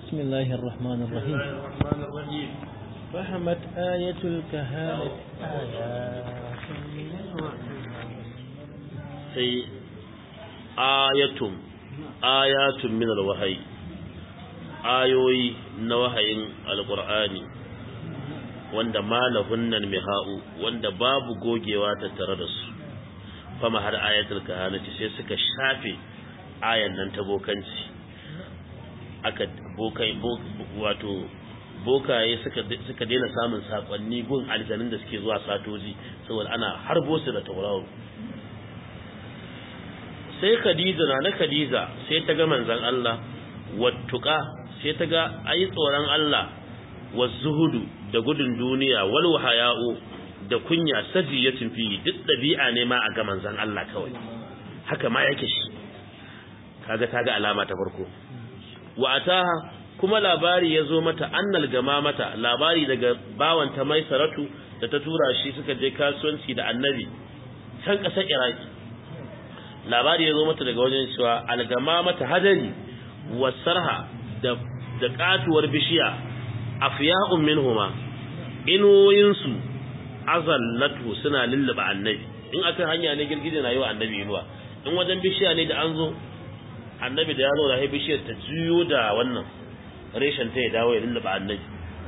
بسم الله الرحمن بسم الرحيم الله الرحمن الرحيم فهمت آية الكهانة آيات sai ayatun ayatun min alwahyi ayoyi na wahayin alqur'ani wanda malahunnan miha'u wanda babu gogewa tattare da su fama har ayatul kahanati sai suka shafe ayan nan ta bokanci aka bokai bo- wato bokaye suka suka daina samun sakonni gun aljanun da suke zuwa satoji saboda ana harbo su da tauraro sai Khadija na na Khadija sai ta ga manzon Allah wattuqa sai ta ga ayi tsoron Allah wazuhudu da gudun duniya wal wahaya'u da kunya sajiyatin fi duk dabi'a ne ma a ga manzon Allah kawai haka ma yake shi kaga ta ga alama ta farko wa ataha kuma labari ya zo mata annal gama mata labari daga bawanta mai saratu da ta tura shi suka je kasuwanci da annabi can ƙasar iraki labari ya zo mata daga wajen cewa algama mata hadari wasarha da da katuwar bishiya afya'un minhuma inuwoyinsu azallatu suna lulluba annabi in akan hanya ne girgije na yi wa annabi inuwa in wajen bishiya ne da an zo annabi da ya zo da bishiyar ta juyo da wannan reshen ta ya dawo ya lulluba annabi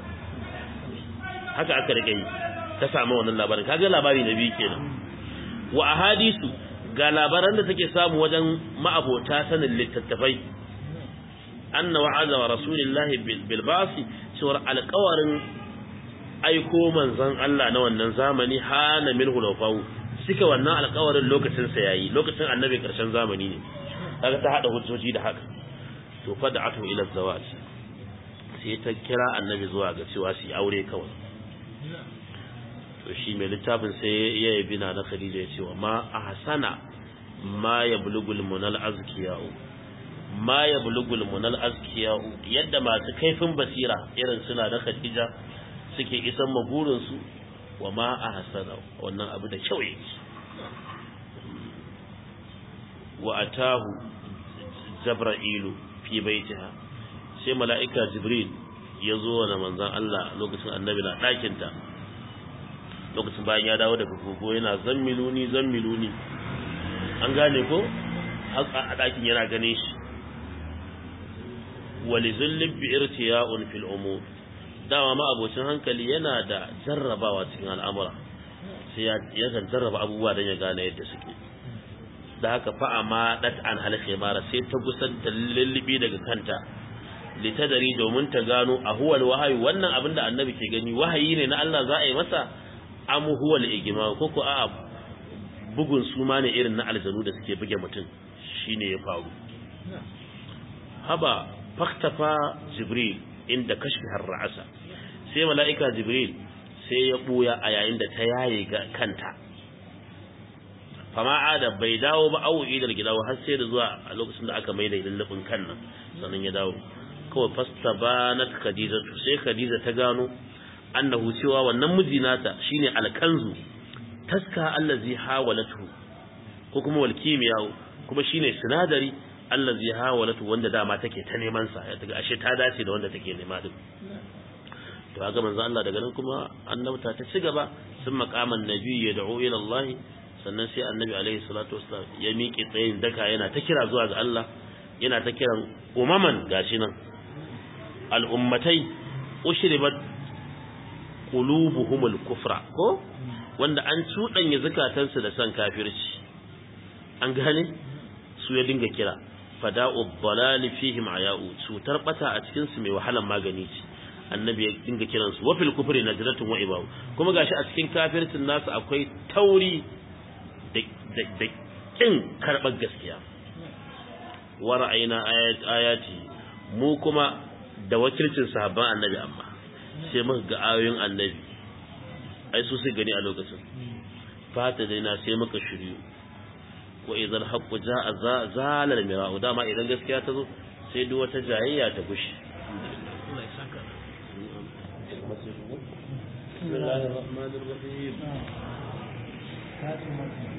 haka aka rike yi ta samu wannan labarin kaga labari na biyu kenan wa ahadisu ga labaran da take samu wajen ma'abota sanin littattafai anna wa'aza wa rasulillahi bil basi cewar alƙawarin aiko manzon Allah na wannan zamani hana minhu lawfau suka wannan alƙawarin lokacin sa yayi lokacin annabi karshen zamani ne kaga ta hada hujjoji da haka to fad'atu ila zawaj sai ta kira annabi zuwa ga cewa su aure kawai to shi mai littafin sai ya yabi na na Khadija ya ce wa ma ahsana ma yablugul munal azkiyau ma yablugul munal azkiyau yadda masu kaifin basira irin suna na Khadija suke isan maburin su wa ma ahsana wannan abu da kyau yake wa atahu jabra'ilu fi baitiha sai mala'ika jibril ya zo wa manzon Allah lokacin annabi na ɗakinta lokacin bayan ya dawo daga kogo yana zammiluni zammiluni an gane ko a ɗakin yana ganin shi wali zullin bi irtiya'un fil umur dama ma abocin hankali yana da jarrabawa cikin al'amura sai ya kan jarraba abubuwa don ya gane yadda suke da haka fa amma dat an halaka mara sai ta gusar da lullubi daga kanta litadari domin ta gano a huwal wahayi wannan abin da annabi ke gani wahayi ne na Allah za a yi masa amu huwal igima ko ko a bugun suma ne irin na aljanu da suke buge mutum shine ya faru haba faktafa jibril inda kashfi ra'asa sai mala'ika jibril sai ya buya a yayin da ta yaye ga kanta fama ada bai dawo ba awu idar gida har sai da zuwa a lokacin da aka maida lullubin kan nan sannan ya dawo kawai fasta banat khadija sai khadija ta gano annahu cewa wannan miji nata shine alkanzu taska allazi hawalatu ko kuma wal kimiya kuma shine sinadari allazi hawalatu wanda dama take ta neman sa ya daga ashe ta dace da wanda take nema din to ga manzo Allah daga nan kuma annabta ta ci gaba sun maqaman nabi ya da'u ila Allah sannan sai annabi alaihi salatu wassalam ya miƙe tsayin daka yana ta kira zuwa ga Allah yana ta kiran umaman gashi nan al'ummatai ushribat qulubuhumul kufra ko wanda an cudanya zakatansu da san kafirci an gane su ya dinga kira fada'u dhalal fihim aya'u cutar bata a cikin su mai wahalan magani ce annabi ya dinga kiran su wa fil kufri najratun wa ibaw kuma gashi a cikin kafircin nasu akwai tauri da da kin karbar gaskiya wa ra'ayna ayati mu kuma da wakilcin sahabban annabi amma sai muka ga ayoyin annabi ai su sai gani a lokacin fata dai na sai muka shiryu wa idan haqqu jaa zala al mira'u dama idan gaskiya ta zo sai duk wata jayayya ta gushi بسم الله الرحمن الرحيم